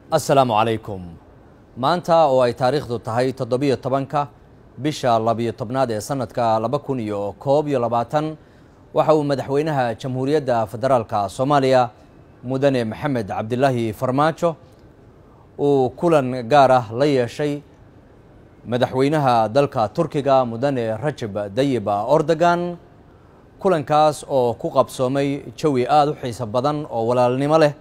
assalaamu calaykum maanta oo ay taariikhdu tahay toddobiyo tobanka bisha labiyo tobnaad ee sanadka laba kun iyo koob iyo labaatan waxa uu madaxweynaha jamhuuriyadda federaalka soomaaliya mudane maxamed cabdilaahi farmaajo uu kulan gaar ah la yeeshay madaxweynaha dalka turkiga mudane rajab dayib ordogan kulankaas oo ku qabsoomay jawi aada u xiiso badan oo walaalnimo leh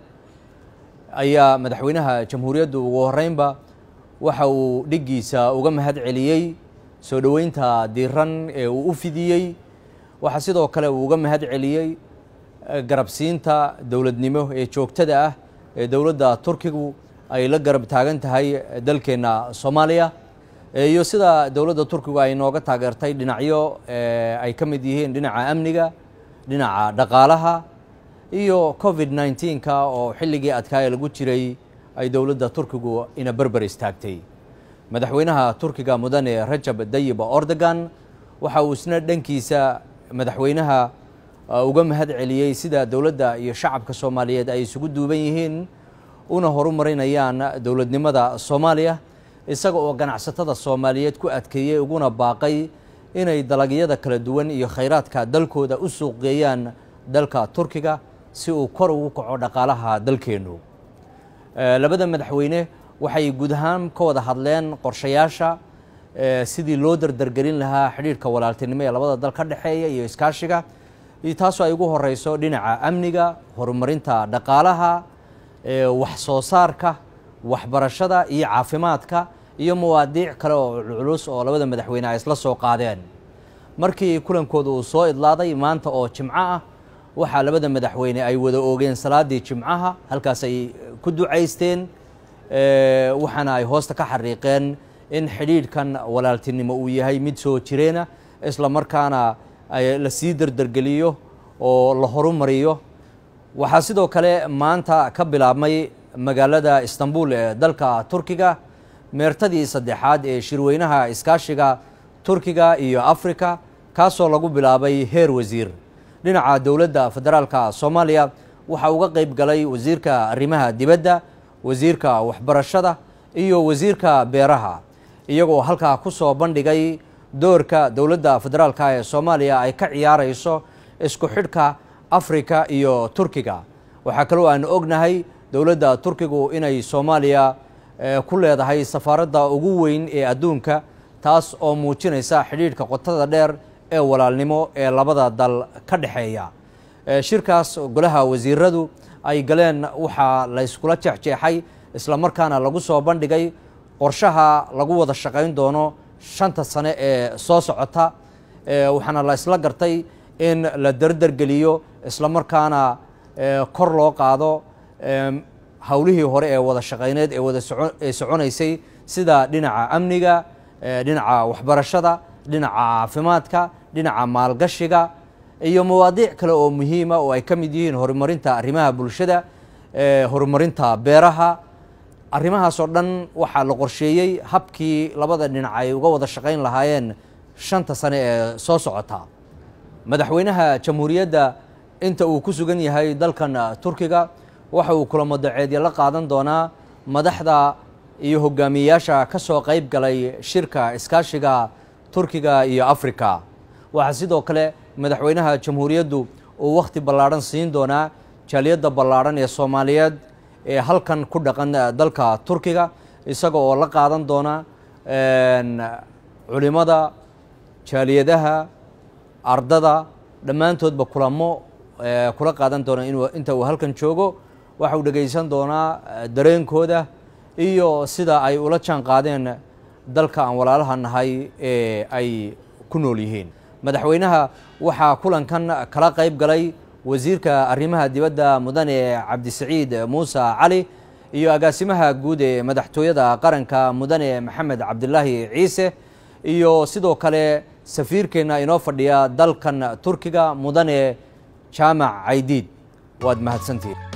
ayaa madaxweynaha jamhuuriyaddu ugu horreynba waxa uu dhiggiisa uga mahad celiyey soo dhoweynta diiran ee uu u fidiyey waxaa sidoo kale uu uga mahad celiyey garabsiinta dowladnimo ee joogtada ah ee dowladda turkigu ay la garab taagan tahay dalkeenna soomaaliya iyo sida dowladda turkigu ay nooga taageertay dhinacyo ay ka mid yihiin dhinaca amniga dhinaca dhaqaalaha iyo covid nneteen-ka oo xilligii adkaaya lagu jiray ay dowladda turkigu ina berber istaagtay madaxweynaha turkiga mudane rajab dayib ordogan waxa uu isna dhankiisa madaxweynaha uga mahad celiyey sida dowladda iyo shacabka soomaaliyeed ay isugu duuban yihiin una horumarinayaan dowladnimada soomaaliya isaga oo ganacsatada soomaaliyeed ku adkeeyey uguna baaqay inay dalagyada kala duwan iyo khayraadka dalkooda u suuqgeeyaan dalka turkiga si uu kor ugu kaco dhaqaalaha dalkeennu labada madaxweyne waxay guud ahaan ka wada hadleen qorshayaasha sidii loo dardargelin lahaa xidhiirhka walaaltinimo ee labada dal ka dhexeeya iyo iskaashiga taasoo ay ugu horeyso dhinaca amniga horumarinta dhaqaalaha wax soo saarka waxbarashada iyo caafimaadka iyo mawaadiic kale oo culculus oo labada madaxweyne ay isla soo qaadeen markii kulankooda uu soo idlaaday maanta oo jimco ah waxaa labada madaxweyne ay wada oogeen salaadii jimcaha halkaas ay ku ducaysteen waxaana ay hoosta ka xariiqeen in xidhiidhkan walaaltinimo uu yahay mid soo jireena isla markaana la sii dardargeliyo oo la horumariyo waxaa sidoo kale maanta ka bilaabmay magaalada istanbul ee dalka turkiga meertadii saddexaad ee shirweynaha iskaashiga turkiga iyo afrika kaasoo lagu bilaabay heer wasiir dhinaca dowladda federaalka soomaaliya waxaa uga qeyb galay wasiirka arrimaha dibadda wasiirka waxbarashada iyo wasiirka beeraha iyagoo halkaa ku soo bandhigay doorka dowladda federaalka ee soomaaliya ay ka ciyaarayso isku xidhka afrika iyo turkiga waxaa kaloo aan ognahay dowladda turkigu inay soomaaliya ku leedahay safaaradda ugu weyn ee adduunka taas oo muujinaysa xidhiidhka qotada dheer ee walaalnimo ee labada dal ka dhexeeya shirkaas golaha wasiiradu ay galeen waxaa la yskula jeexjeexay isla markaana lagu soo bandhigay qorshaha lagu wada shaqayn doono shanta sane ee soo socota waxaana la isla gartay in la dardargeliyo isla markaana kor loo qaado howlihii hore ee wada shaqayneed ee wada ee soconaysay sida dhinaca amniga dhinaca waxbarashada dhinaca caafimaadka dhinaca maalgashiga iyo mawaadiic kale oo muhiima oo ay ka mid yihiin horumarinta arrimaha bulshada horumarinta beeraha arrimahaas oo dhan waxaa la qorsheeyey habkii labada dhinac ay uga wada shaqayn lahaayeen shanta sane ee soo socota madaxweynaha jamhuuriyadda inta uu ku sugan yahay dalkan turkiga waxa uu kulamo daceedya la qaadan doonaa madaxda iyo hogaamiyeyaasha ka soo qayb galay shirka iskaashiga turkiga iyo afrika waxaa sidoo kale madaxweynaha jamhuuriyaddu uu wakhti ballaadhan siin doonaa jaaliyadda ballaadhan ee soomaaliyeed ee halkan ku dhaqan dalka turkiga isaga oo la qaadan doona culimada jaaliyadaha ardada dhammaantoodba kulamo kula qaadan doona inta uu halkan joogo waxa uu dhegaysan doonaa dareenkooda iyo sida ay ula jaan qaadeen dalka aan walaalaha nahay ee ay ku nool yihiin madaxweynaha waxaa kulankan kala qayb galay wasiirka arrimaha dibadda mudane cabdisaciid muuse cali iyo agaasimaha guud ee madaxtooyada qaranka mudane maxamed cabdilaahi ciise iyo sidoo kale safiirkeenna inoo fadhiya dalkan turkiga mudane jaamac caydiid waad mahadsantihin